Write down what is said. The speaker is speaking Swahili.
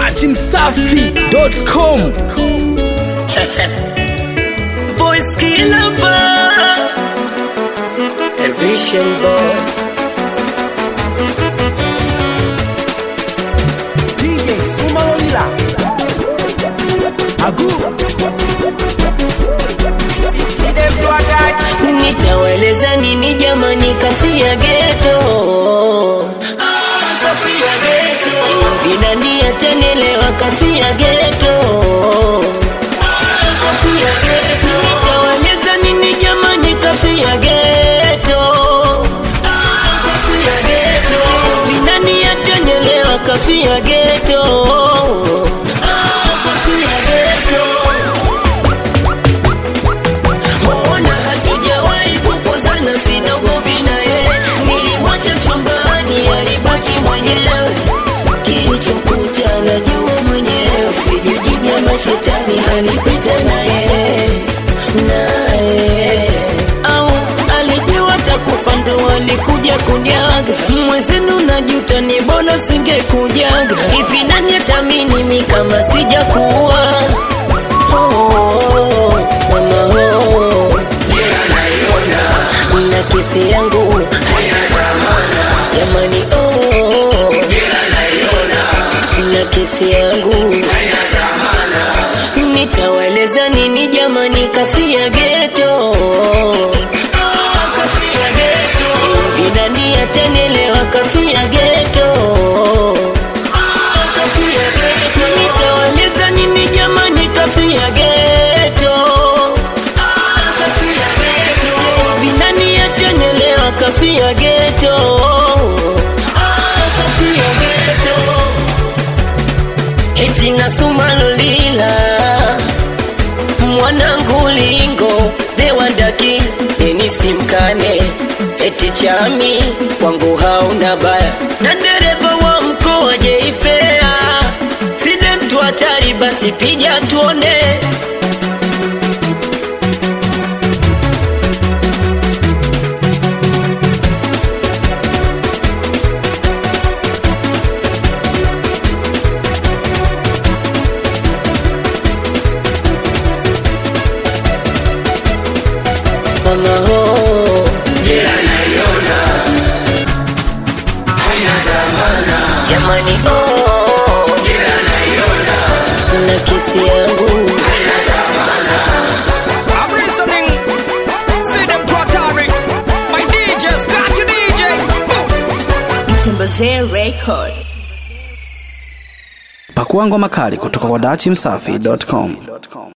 dachimsafi.com Voice killer boy. A vision boy. DJ Sumalolila Agu Nitaweleza nini jamani kafia geto Kafia geto Vinani atanelewa kafia geto Kafia geto Nitaweleza nini jamani kafia geto Kafia geto Vinani atanelewa kafia geto Kafia geto Mbona hatujawahi kukosana, sina ugomvi naye. Nilimwacha chumbani, alibaki mwenyewe. Kilichomkuta najua mwenyewe, sijui mashetani alipita naye naye au alijua takufa ndo alikuja kunyaga mwezenu najuta ni bora singekujaga ipi nani atamini mi kama sijakuwa oh, mama oh. na kesi yangu jamani oh. na kesi yangu nitaweleza nini jamani kafia geto vinani atenelewa kafia geto nitaweleza nini jamani kafia geto vinani atenelewa kafia geto eti nasumalolila mwanangu lingo dewandaki enisimkane eti chami kwangu hauna baya na dereva wa mkoa jeifea side mtu hatari basi pija tuone mama ho jamani oh. na kesi yangu I'm listening. See them Tratari. My DJ, scratch your DJ. Mtembezee Record. pakua ngoma kali kutoka kwa dachimsafi.com